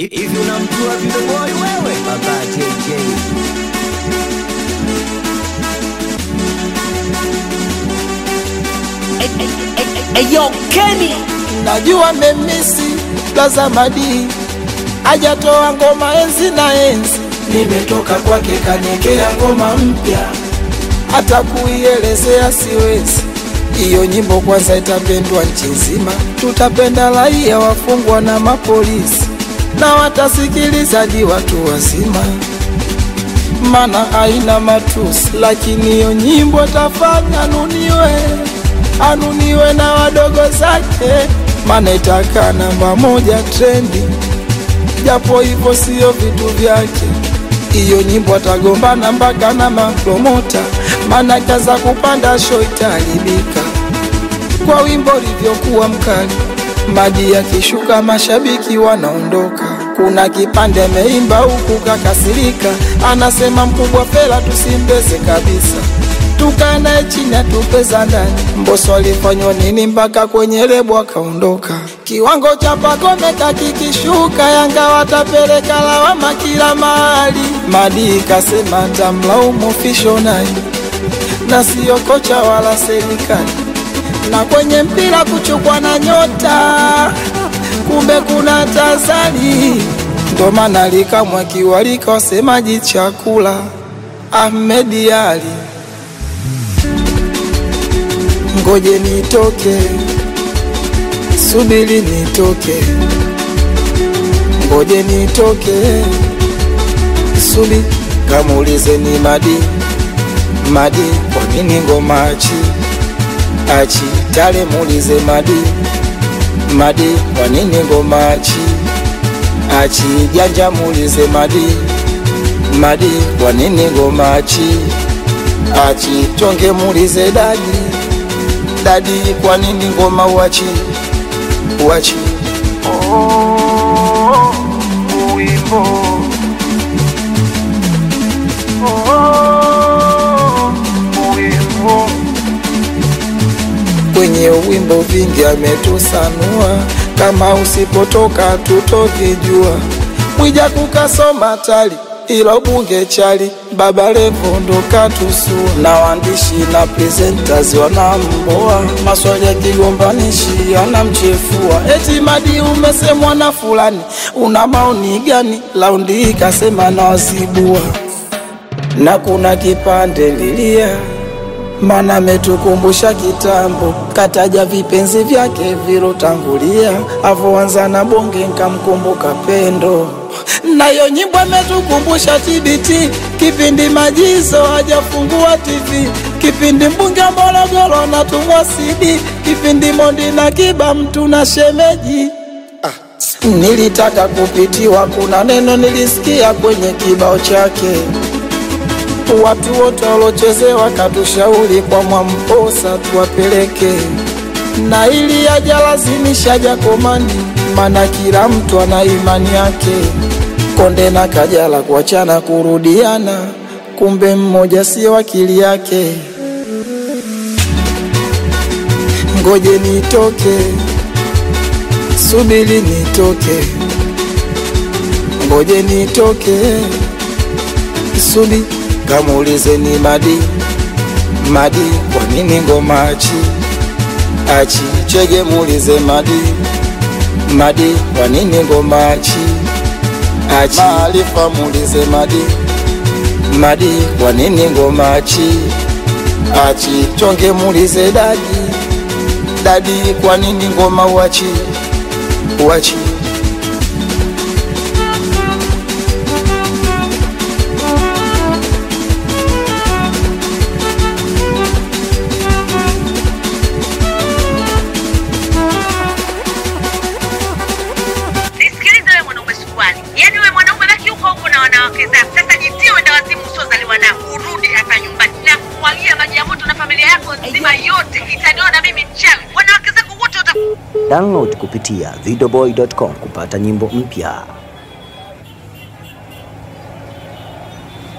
Hivi unamjua Video Boy wewe? Baba JJ. Eyo Kenny najua memisi Lazamadi ajatoa ngoma enzi na enzi, nimetoka kwake kaniekea ngoma mpya, hata kuielezea siwezi. Hiyo nyimbo kwanza itapendwa nchi nzima, tutapenda raia, wafungwa na mapolisi, na watasikilizaji watu wazima, mana haina matusi, lakini hiyo nyimbo tafanya anuniwe, anuniwe na wadogo zake, mana itakaa namba moja trendi, japo hivyo sio vitu vyake. Hiyo nyimbo atagombana mpaka na mapromota, mana kaza kupanda show itaharibika kwa wimbo ulivyokuwa mkali. Madi akishuka mashabiki wanaondoka. Kuna kipande ameimba huku kakasirika, anasema mkubwa Fela tusimbeze kabisa, tukae naye chini atupeza ndani. Mbosso alifanywa nini mpaka kwenye lebo akaondoka? Kiwango cha Pacome kakikishuka, Yanga watapeleka lawama kila mahali. Madi kasema tamlaumu official naye na siyo kocha wala serikali na kwenye mpira kuchukwa na nyota, kumbe kuna tazani, ndo maana likamwa kiwalika wasemaji chakula Ahmed Ali, ngoje nitoke, subiri nitoke, ngoje nitoke, subi kamuulize ni Madi Madi, kwa nini ngoma achi achi tale muulize Madi Madi, kwa nini ngoma achi achi janja muulize Madi Madi, kwa nini ngoma achi achi tonge muulize Dadi Dadi, kwa nini ngoma uachi uachi oh, uimbo oh, uimbo kwenye wimbo vingi ametusanua, kama usipotoka tutovijua. Mwija kukasoma tali ilo bunge chali, Baba Levo ndo katusua, na waandishi na presenters wanamboa, maswali ya kigombanishi anamchefua, eti Madi umesemwa na fulani, una maoni gani? Laundi hii kasema na wazibua, na kuna kipande lilia mana ametukumbusha kitambo, kataja vipenzi vyake vilotangulia, avoanza na bonge nkamkumbuka pendo. Nayo nyimbo ametukumbusha TBT, kipindi majizo hajafungua TV, kipindi mbunge Morogoro natumwa CD, kipindi Mondi na Kiba mtu na shemeji Nilitaka kupitiwa, kuna neno nilisikia kwenye kibao chake watu wote walochezewa katushauri kwa Mwamposa tuwapeleke, na ili ajalazimisha Jakomani, mana kila mtu ana imani yake. Konde na Kajala kuachana kurudiana, kumbe mmoja sio akili yake. Ngoje nitoke, subiri nitoke, ngoje nitoke, subiri kamuulize ni Madi Madi, kwa nini ngoma achi achi chege, muulize Madi Madi, kwa nini ngoma achi achi Maarifa, muulize Madi Madi, kwa nini ngoma achi achi Chonge, muulize Dadi Dadi, kwa nini ngoma uachi uachi Nisikilize wewe mwanaume suruali, yaani wewe mwanaume baki huko huko na wanawake zako. Sasa jitie wenda wazimu usiozaliwa nao, urudi hapa nyumbani na kumwagia maji ya moto na familia yako nzima yote, itaniona mimi mchawi. Wanawake zako wote wata Download kupitia videoboy.com kupata nyimbo mpya.